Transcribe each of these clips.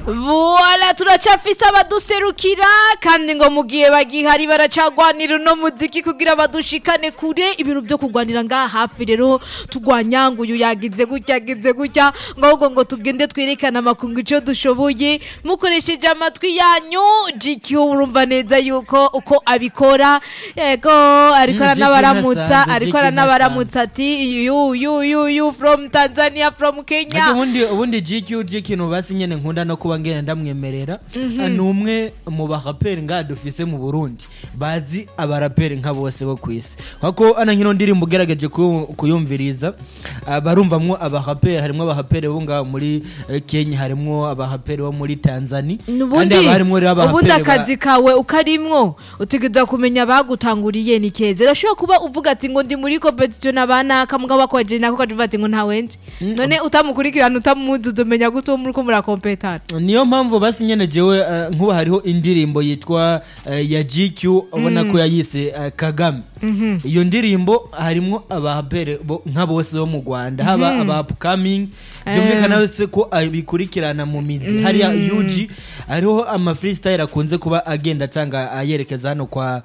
Voila turacafise abaduserukira kandi ngo mu gihe bagihari baracagwanira uno muziki kugira badushikane kure ibintu vyo kugwanira ngaha hafi rero tugwanya ngo uyu yagize gutya yagize gutya ngo ahubwo ngo tugende twerekana amakungu ico dushoboye mukoresheje amatwi yanyu GQ urumva neza yuko uko abikora yego ariko Mm, GQ aranabaramutsa nasanze, ariko GQ aranabaramutsa ati you you you you from Tanzania from Kenya Ariko ubundi ubundi GQ GQ basi nyene nkunda no kuba ngenda ndamwemerera ni umwe mu baraperi ngaha dufise mu Burundi bazi abaraperi nka bose bo kwisi kuko ana nkino ndirimbo ugerageje kuyu- kuyumviriza ah, barumvamwo abaraperi harimwo abaraperi bo ngaha muri eh, Kenya harimwo abaraperi bo muri Tanzania kandi ubundi haba harimwo rero ubundi abaraperi ba- akazi kawe ukarimwo utegerezwa kumenya abagutanguriye ni keza urashobora kuba uvuga ati ngo ndi muri competition n'abanaka mugabo bakwaje nako ukavuga ati ngo ntawenzi none utamukurikirana utamuzi uzomenya gute uwo muriko murakompetana niyo mpamvu basi nyene jewe eh, nkuba hariho indirimbo yitwa eh, ya GQ ubona ko yayise eh, Kagame iyo ndirimbo harimwo abapere bo- nka bose bo mu Rwanda haba aba upcoming byumvikana yose ko abikurikirana mu mizi hariya UG hariho ama freestyle akunze kuba agenda atanga ayerekeza hano kwa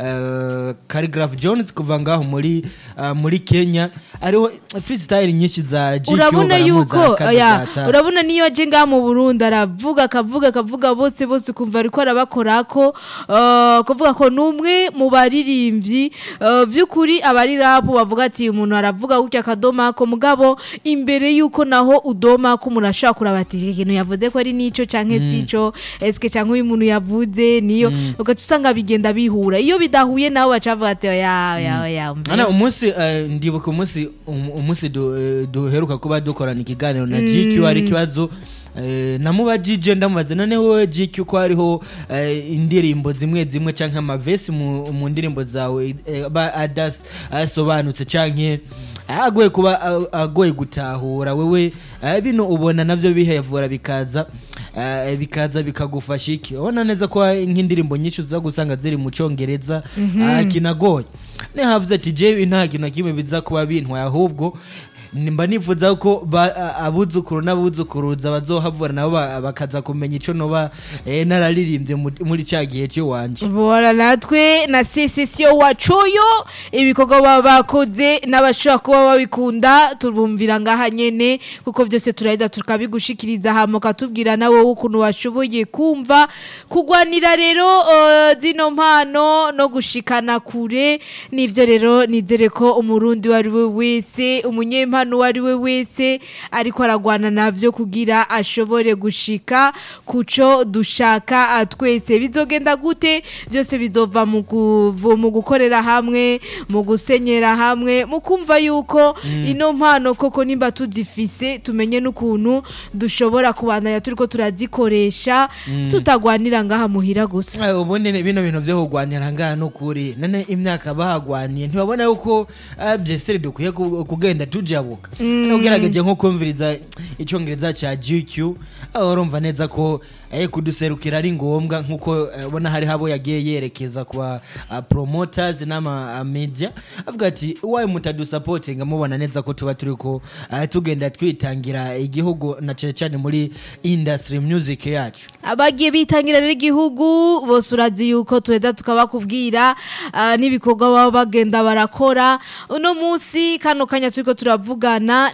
eh, Khaligraph Jones kuva ngaho muri eh, muri Kenya hariho freestyle nyinshi za GQ urabona baramuzi yuko akazi ya gata. urabona niyo aje ngaha mu Burundi aravuga akavuga akavuga bose bose kumva ariko arabakorako uh, kuvuga ko numwe mu baririmbyi uh, vy'ukuri abari rap bavuga ati umuntu aravuga gutya akadoma ko mugabo imbere yuko naho udoma ko umuntu ashobora kuraba ati iki kintu yavuze ko ari nico canke sico eske canke uyu muntu yavuze niyo ugaca usanga bigenda bihura iyo bidahuye nawe baca bavuga ati oya oya oya umve." Ana umunsi eh, ndibuka umunsi um- umunsi du- eh, duheruka kuba dukorana ikiganiro na GQ ari kibazo eh, namubajije ndamubaza none wowe GQ ko hariho eh, indirimbo zimwe zimwe canke amavesi mu, mu ndirimbo zawe eh, aba adas asobanutse canke agoye kuba a- agoye gutahura wewe eh, bino ubona navyo bihevura bikaza eh, bikaza bikagufasha iki ubona neza ko nk'indirimbo nyinshi uza gusanga ziri mu congereza ah, kinagoye nihavuze ati jewe nta kintu na kimwe biza kuba bintwaye ahubwo mba nifuza ko ba- a- abuzukuru n'abuzukuruza bazohavura nabo ba- bakaza kumenya ico noba eh, nararirimbye mu- muri ca gihe c'iwanje Bora natwe na sesesiyo wacuyo ibikorwa baba bakoze n'abashobora kuba babikunda tubumvira ngaha nyene kuko byose turaheza tukabigushikiriza hama ukatubwira nawe ukuntu washoboye kumva kugwanira rero uh, zino mpano no gushikana kure nivyo rero nizere ko umurundi wari we wese umunyempano wari we wese ariko aragwana navyo kugira ashobore gushika kuco dushaka ah, twese bizogenda gute byose bizova mu kuvu- mu gukorera hamwe mu gusenyera hamwe mu kumva yuko ino mpano koko nimba tuzifise tumenye n'ukuntu dushobora kubandanya turiko turazikoresha tutagwanira ngaha muhira gusa Eh, ubundi ni bino bintu vyo kugwanira ngaha nukuri none imyaka bahagwaniye ntibabona yuko ah, byeseri dukwiye ku- kugenda tujabuka Hano ugerageje nko kumviriza icongereza ca GQ aho urumva neza ko eh, kuduserukira ari ngombwa nkuko eh, ubona hari habo yagiye yerekeza kwa ah, promoters n'ama ah, media avuga ati waye mutadusapotinga mubona neza ko tuba turiko ah, tugenda twitangira igihugu na cane cane muri industry music yacu abagiye bitangira rero igihugu bose urazi yuko tuheza tukabakubwira ah, n'ibikorwa baba bagenda barakora uno munsi kano kanya turiko turavugana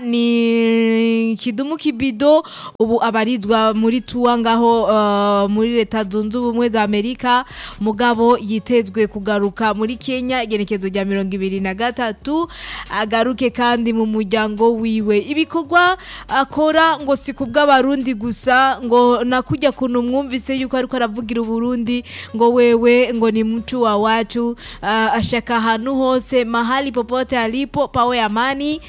ni kidumu kibido ubu abarizwa muri tuwa ngaho ah, muri leta zunze ubumwe za amerika mugabo yitezwe kugaruka muri kenya igenekezo rya mirongo ibiri na gatatu agaruke kandi mu muryango wiwe ibikorwa akora ngo si kubw'abarundi gusa ngo nakujya kuntu mwumvise yuko ariko aravugira uburundi ngo wewe ngo ni mtu wa watu uh, ashaka ahantu hose mahali popote alipo pawe amani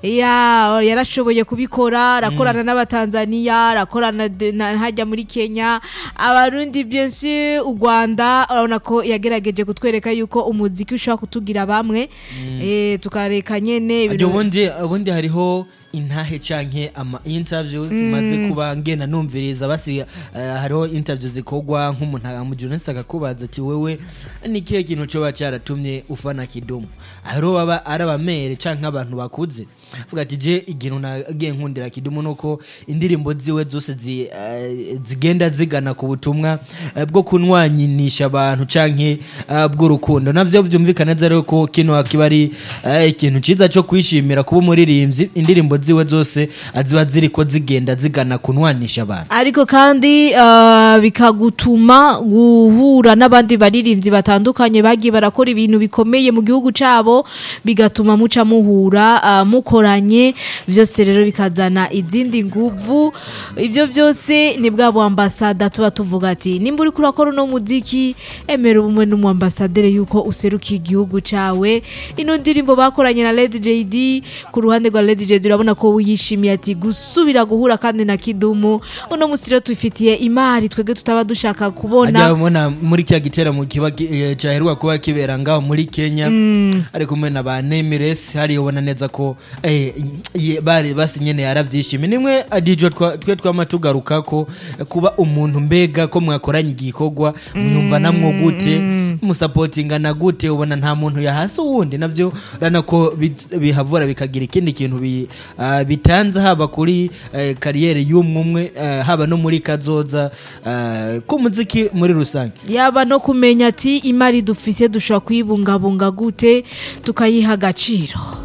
ya yarashoboye kubikora arakorana n'abatanzaniya arakorana de- na- hajya muri kenya abarundi bien sûr u rwanda urabona ko yagerageje kutwereka yuko umuziki ushobora kutugira bamwe eh, tukareka nyene Ajya ibintu- ubundi ubundi hariho intahe canke ama interviews maze kuba ngena numviriza basi eh, hariho interviews zikorwa nk'umuntu mu journalist akakubaza ati wewe ni kihe kintu coba cyaratumye ufana kidumu hariho baba ari abamere canke abantu bakuze avuga ati je ikintu nagiye nkundira kidumu nuko indirimbo ziwe zose zi, eh, zigenda zigana ku butumwa eh, bwo kunwanyinisha abantu canke eh, bw'urukundo navyo vyumvikana neza rero ko kino akiba ari eh, ikintu ciza co kwishimira kuba umuririmbyi indirimbo ziwe zose eh, ziba ziriko zigenda zigana kunwanisha abantu ariko kandi ah, bikagutuma guhura n'abandi baririmbyi batandukanye bagiye barakora ibintu bikomeye mu gihugu cabo bigatuma muca muhura ah, mukoranye byose rero bikazana izindi nguvu ibyo byose ni bwa buambasada tuba tuvuga ati nimba uri kurakora uno muziki emera ubumwe n'umuambasadere yuko userukiye igihugu cawe ino ndirimbo bakoranye na Lady JD ku ruhande rwa Lady JD urabona ko wiyishimiye ati gusubira guhura kandi na Kidumu uno musi rero tufitiye imari twebwe tutaba dushaka kubona ajya ubona muri kya giteramo kiba ki- eh, cyaheruka kuba kibera ngaho muri kenya ari kumwe na ba nemiresi hariya ubona neza ko eh, ye- bari basi nyene yaravyishimiye nimwe adijo twa- twe twama tugaruka ko eh, kuba umuntu mbega ko mwakoranye igikorwa mwumva namwo gute musapotingana gute ubona nta muntu yahasi uwundi navyo urabona ko bit- bihavura bikagira ikindi kintu bi- ah, bitanze haba kuri eh, kariyeri y'umwe umwe eh, haba no muri kazoza eh, k'umuziki muri rusange yaba no kumenya ati imari dufise dushobora kuyibungabunga gute tukayiha agaciro